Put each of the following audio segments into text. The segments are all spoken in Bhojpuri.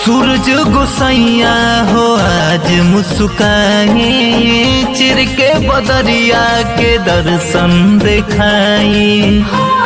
सूरज गोसैया हो आज मुस्काई चिर के बदरिया के दर्शन दिखाई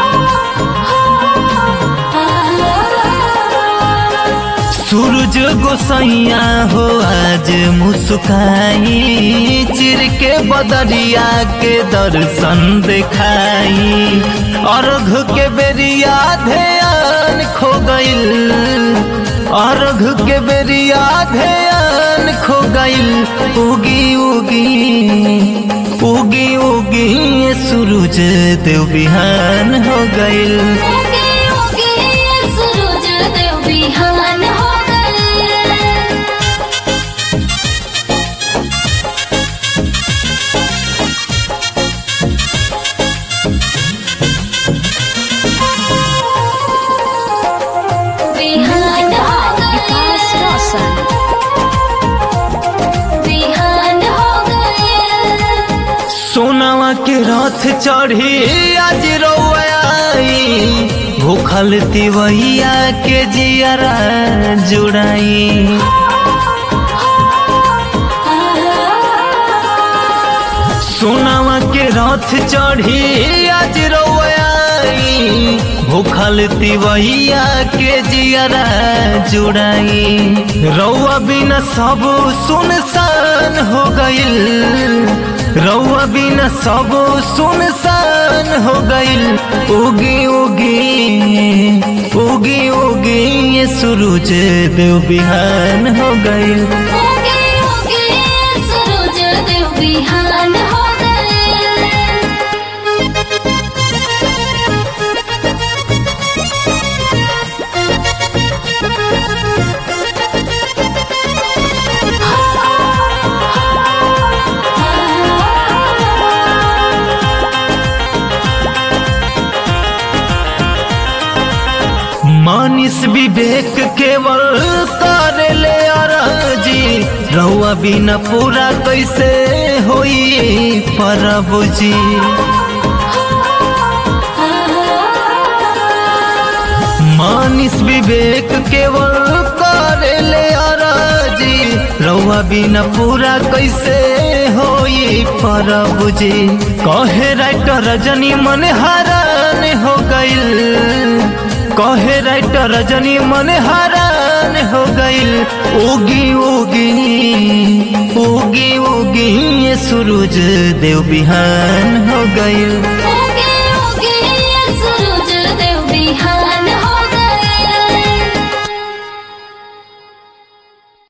सूरज गोसैया हो आज मुस्काई चिर के बदरिया के दर्शन दिखाई अर्घ के बेरिया ध्यान खो गइल अर्घ के बेरिया ध्यान खो गइल उगी उगी उगी उगी ये सूरज देव बिहान हो गइल उगे उगे सूरज देव बिहान हो गए बिहान हो विकास गए रोशन बिहान हो गए सोनावा के रथ चढ़ी आज रौआई भूखल तिवैया के जियरा जुड़ाई सोनावा के रथ चढ़ी आज रौआई भूखल तिवैया के जियरा जुड़ाई रौआ बिना सब सुनसान हो गइल रौआ बिना सब सुनसान हो गइल उगी उगी उगी उगी ये सूरज देव बिहान हो गइल उगे उगे सूरज देव बिहान हो गए मानिस विवेक केवल कर ले अरजी रहुआ बिना पूरा कैसे होई परब जी मानिस विवेक केवल कर ले अरजी रहुआ बिना पूरा कैसे होई परब जी कहे राइटर रजनी मन हरान हो गइल कहे राइटर रजनी मन हरान हो गइल उगी उगी उगी उगी ये सूरज देव बिहान हो गइल